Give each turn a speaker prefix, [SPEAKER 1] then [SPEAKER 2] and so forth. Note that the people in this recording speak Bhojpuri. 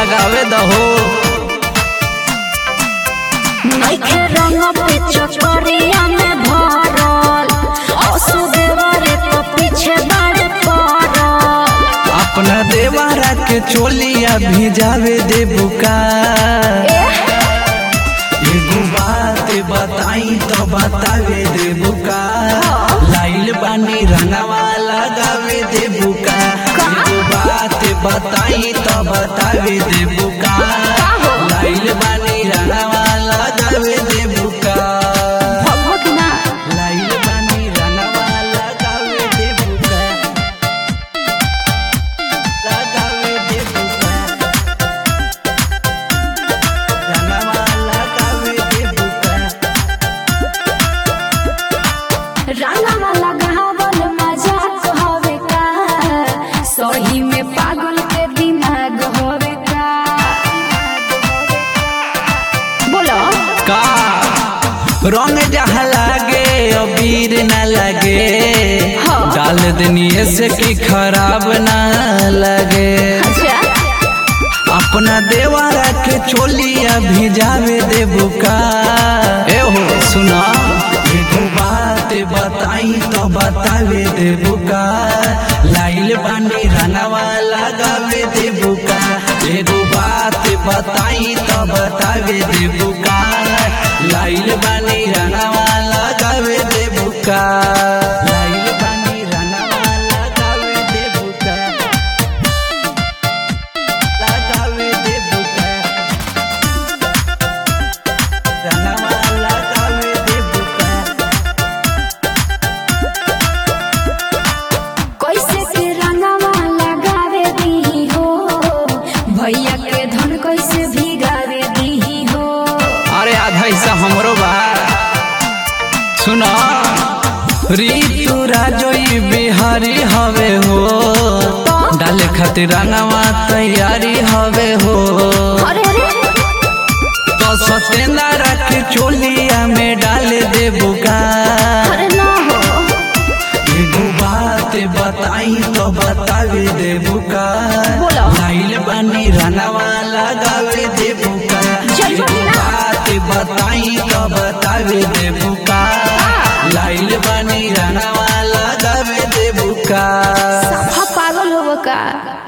[SPEAKER 1] लगावे दहो
[SPEAKER 2] नइखे रंग पे चकरिया में भरल असुदेवरे तो पीछे बाड़ पड़ल
[SPEAKER 1] अपना देवारा के चोलिया भिजावे दे बुका एगो बात बताई तो बतावे दे बुका लाइल बानी रंगवा लगावे दे बुका एगो बात बताई तो बतावे दे बुका लाइल बानी रंगवा लगावे दे बुका
[SPEAKER 2] भगवत ना
[SPEAKER 1] लाइल बानी रंगवा लगावे दे बुका लगावे दे बुका रंगवा लगावे दे बुका
[SPEAKER 2] रंगवा लगावल मजाक होवे का सही में पागल के दिमाग होवे का बोलो
[SPEAKER 1] का रंग जहाँ लागे अबीर न लगे
[SPEAKER 2] हाँ।
[SPEAKER 1] डाल दनिए से कि खराब ना लगे
[SPEAKER 2] अच्छा
[SPEAKER 1] अपना देवारा के चोलिया भिजावे दे बुका ए हो सुना एगो बात बताई तो बतावे दे बुका लाइल बानी रंगवा लगावे दे बुका एगो बात बताई तो बतावे दे बुका लाइल बानी रंगवा लगावे दे बुका लाइल बानी रंगवा लगावे दे बुका लगावे दे बुका रंगवा लगावे दे बुका
[SPEAKER 2] कैसे के रंगवा लगावे दी हो भैया के धन कैसे भिगावे दी हो
[SPEAKER 1] अरे आधा हिस्सा हमरो बा सुना ऋतु राजोई बिहारी हवे हो डाले खातिर रंगवा तैयारी हवे हो
[SPEAKER 2] अरे अरे
[SPEAKER 1] तो सत्येंद्र के चोलिया में डाल दे बुका
[SPEAKER 2] अरे ना हो
[SPEAKER 1] एगो बात बताई तो बतावे दे बुका
[SPEAKER 2] बोलो।
[SPEAKER 1] लाइल बानी रनवा लगावे दे बुका
[SPEAKER 2] जय
[SPEAKER 1] एगो
[SPEAKER 2] भोलेनाथ।
[SPEAKER 1] बात बताई तो बतावे दे बुका लाइल बानी रनवा लगावे दे बुका
[SPEAKER 2] सफा पागल हो का